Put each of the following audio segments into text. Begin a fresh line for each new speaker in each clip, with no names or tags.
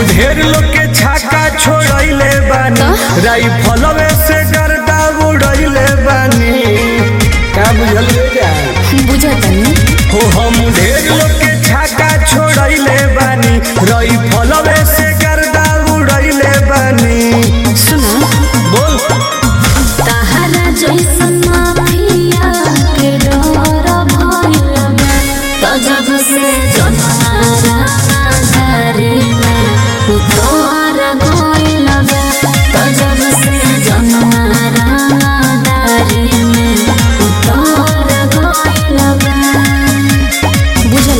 ढेर लोग के छाका छोड़ैले बानी राइफलवे से गर्दा उड़ैले बानी का बुझल जा
बुझतनी
हो हम ढेर लोग के छाका छोड़ैले बानी राइफलवे से गर्दा उड़ैले बानी
सुना
बोल
तहरा जैसन माफिया के डर भइल बा त जब से जनमारा धारे में उतर गइल बा त जब से जनमारा धारे में उतर गइल बा बुझल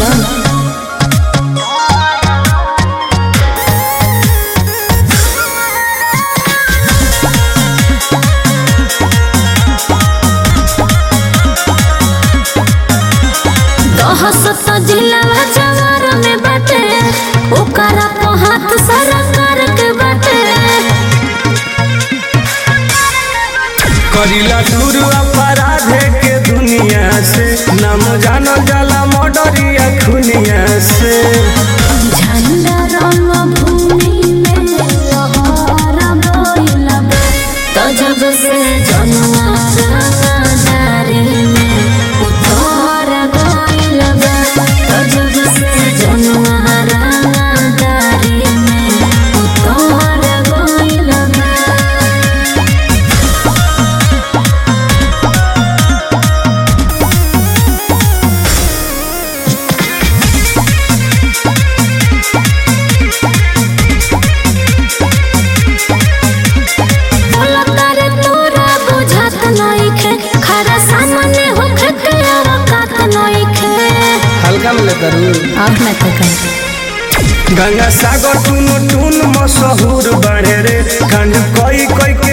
दहसत जिलावा जवार में बाटे ओकरा को हाथ सरकार के बाटे
करीला दूर अपराधे के दुनिया से नाम जानो जाला मर्डरिया खुनिया से
झंडा रंग भूमि में लहर गइल बा त जब से जनवारा दारी में उतर गइल बा त जब से जनवारा दारी में उतर गइल बा बोला तारे तोरा बुझात नइखे खरा सामने होखे के औकात नइखे
हल्का में करू
अब मैं तो कर
गंगा सागर टून टून मशहूर बड़े रे खंड कोई कोई